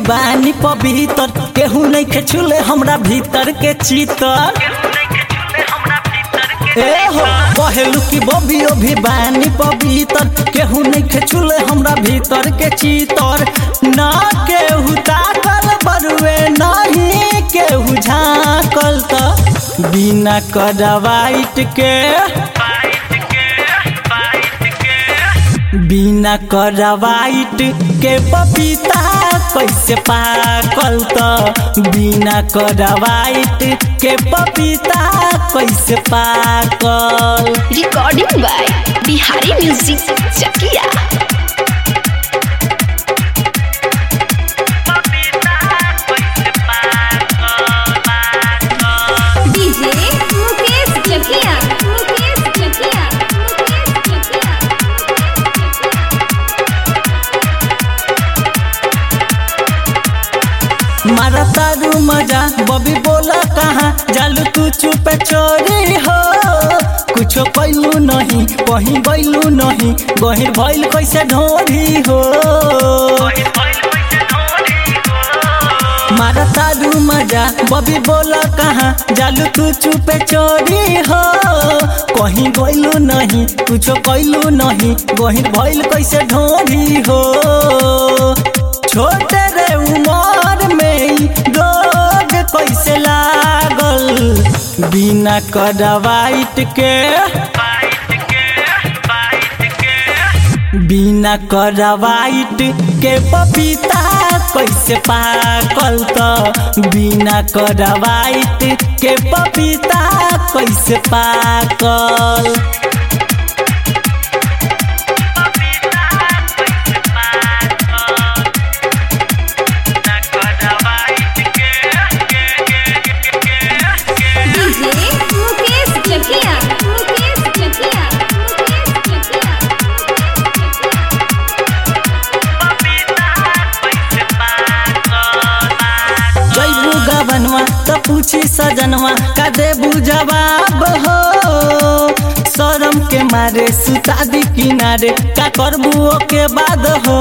बानी पवित्र केहू नहीं के छुले हमरा भीतर के चितर ए हो कहलू कि बबियो भी बानी पवित्र केहू नहीं के छुले हमरा भीतर के चितर ना केहू ताकल बरुए नहीं केहू झाकल त बिना करवाइट के बिना करवाइट के पपीता कैसे पाकल त बिना करवाइट के पपीता कैसे पाकल recording by Bihari music Chakiya DJ Mukesh जकिया मुकेश जकिया मुकेश जकिया मारा तारू मजा बबी बोला कहाँ जालू तू चुप चोरी हो कुछो कैलू नहीं कहीं बैलू नहीं गहिर भइल कैसे ढोरी हो मारा तारू मजा बबी बोला कहाँ जालू तू चुप चोरी हो कहीं गइलू नहीं कुछो कैलू नहीं गहिर भइल कैसे ढोरी हो छोटे रे उमर में ई रोग कैसे लागल बिना करवाइट के बिना करवाइट के पपीता कैसे पाकल त बिना करवाइट के पपीता कैसे पाकल डीजे मुकेश जकिया मुकेश जकिया मुकेश जकिया जैबू गबनवा त पूछी सजनवा का देबू जवाब हो शरम के मारे सुतादी किनारे का करबू ओके बाद हो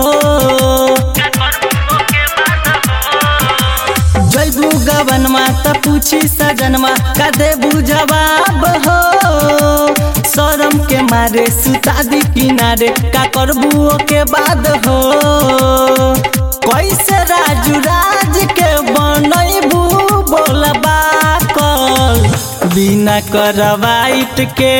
जैबू गबनवा त पूछी सजनवा का देबू जवाब हो शरम के मारे सुतादी किनारे का करबू ओके बाद हो कैसे राजू राज के बनैबू बोलबा कल बिना करवाइट के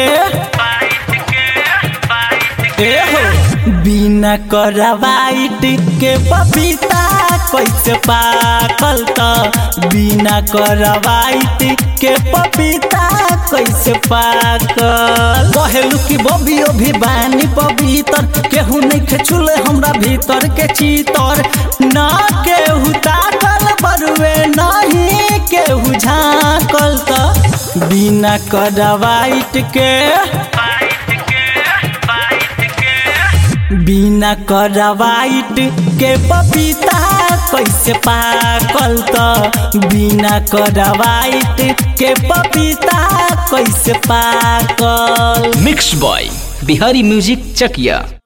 ए हो बिना करवाइट के पपीता कैसे पाकल त बिना करवाइट के पपीता कैसे पाकल कहलू कि बबियो भी बानी पवित्र केहू नहीं के छुले हमरा भीतर के चितर ना केहू ताकल बरुए नहीं केहू झाकल त बिना करवाइट के बिना करवाइट के पपीता कैसे पाकल त बिना करवाइट के पपीता कैसे पाकल mix by Bihari music Chakiya